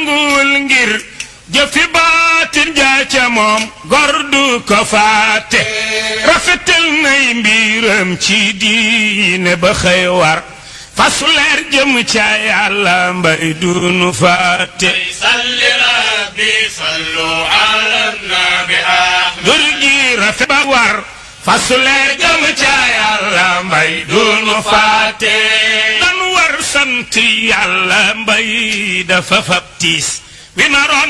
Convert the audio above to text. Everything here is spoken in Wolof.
nanguwul ngir jëfi baatin jaay ca moom gor du ko faate rafetal nay mbiram ci diine ba xëy war fasu leer jëm ca yàlla mbay dunu faate salli rabbi sallu ala nabi ahmad dur gi rafet ba war fasu leer jëm ca yàlla mbay dunu faate dan war sant yàlla mbay dafa fab tiis wi naroon